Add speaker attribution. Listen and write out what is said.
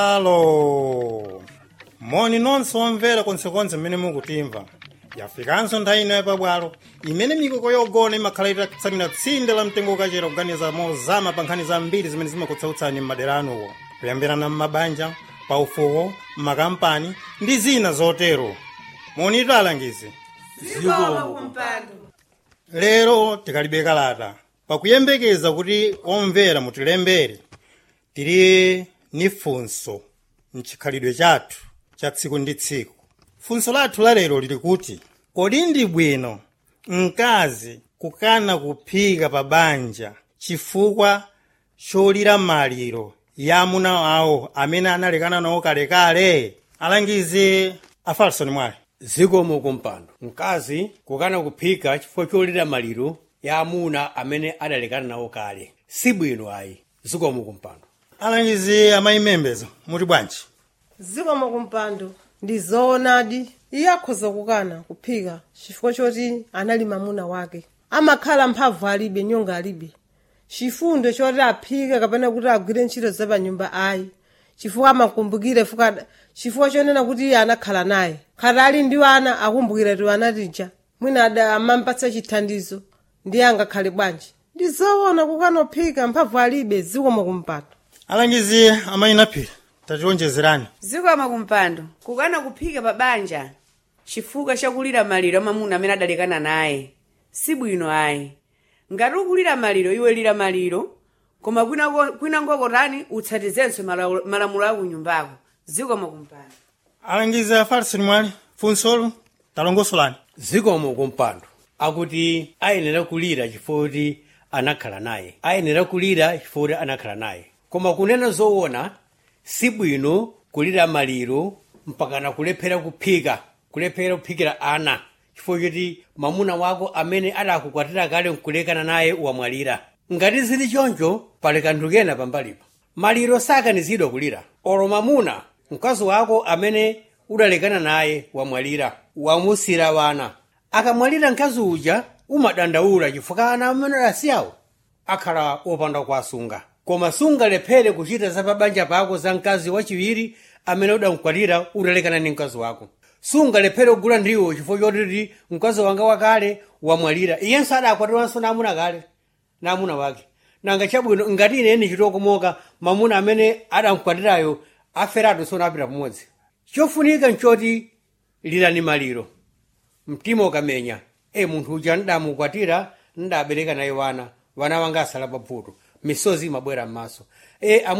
Speaker 1: alo moni nonse omvera konsekonse mmene mukutimva yafikanso nthawi ino yapabwalo imene mikoko yogona imakhala itatsamira tsinde la mtengo ukachera kuganiza mozama pa nkhani zambiri zimene zimakutsautsani m'madera anuwo kuyambirana m'mabanja paufuwo m'makampani ndi zina zotero monitu alangizi lero tikalibe kalata pakuyembekeza kuti omvera mutilembere tili ni funso mchikhalidwe chathu cha tsiku ndi tsiku funso lathu la lero lili kuti kodi ndi bwino mkazi kukana kuphika pa banja chifukwa cholira maliro ya amuna awo amene analekana nawo kalekale alangizi afalsoni mwale
Speaker 2: zikomo kumpando mkazi kukana kuphika chifukwa cholira maliro ya amuna amene adalekana nawo kale sibwino ayi zikomo kumpando
Speaker 1: alangizi amayimembezo muti bwanji
Speaker 3: zikomo kumpando ndi zoonadi iye akhoza kukana kuphika chifukwa choti anali mamuna wake amakhala mphamvu alibe nyonga alibe chifundo choti aphike kapena kuti agwire ntchito za panyumba ayi chifukwa amakumbukire fuka chifukwa chonena kuti iye anakhala naye khati ali ndi ana akumbukira ti anatija mwina ada amampatsa chithandizo ndiye angakhale bwanji ndi zoona kukana kuphika mphamvu alibe zikomo kumpando
Speaker 1: alangizi amayinaphira tationjezerani
Speaker 4: zikomo kumpando kukana kuphika pa banja chifukwa chakulira maliro amamuna amene adalekana naye sibwino ayi ngati ukulira maliro iwe lira maliro koma kwina- kwinangokotani utsatizenso malawu- malamulo aku nyumbako zikomo kumpando
Speaker 1: alangizi afalsoni mwale funsolo talongosolani
Speaker 2: zikomo kumpando akuti ayenera kulira chifukwa kuti anakhala naye ayenera kulira chifukwa kuti anakhala naye koma kunena zoona sibwino kulira maliro mpakana kulephera kuphika kulephera kuphikira ana chifukwa choti mamuna wako amene adakukwatira kale nkulekana naye wamwalira ngati zili choncho pali kanthu kena pambalipo maliro sakanizidwa kulira olo mamuna mkazi wako amene udalekana naye wamwalira wamusira wana akamwalira mkazi uja umadandaula chifukwa ana amene adasiyawo akhala opanda kuwasunga koma sungalephere kuchita za pabanja pako za mkazi wachiwiri amene udamkwatira udalekana ndi mkazi wako sungalephere kugula ndiwo chifukwa chotiti mkazi wanga wakale wamwalira iyenso adakwatiranso namuna kale namuna wake nanga chabwino ngati ineni chitokomoka mamuna amene adamkwatirayo aferatu sonapita pamodzi chofunika nchoti lirani maliro mtima ukamenya e munthu uja ndamukwatira ndabereka naye wana wana wanga asala pabvuto misozi imabwera m'maso e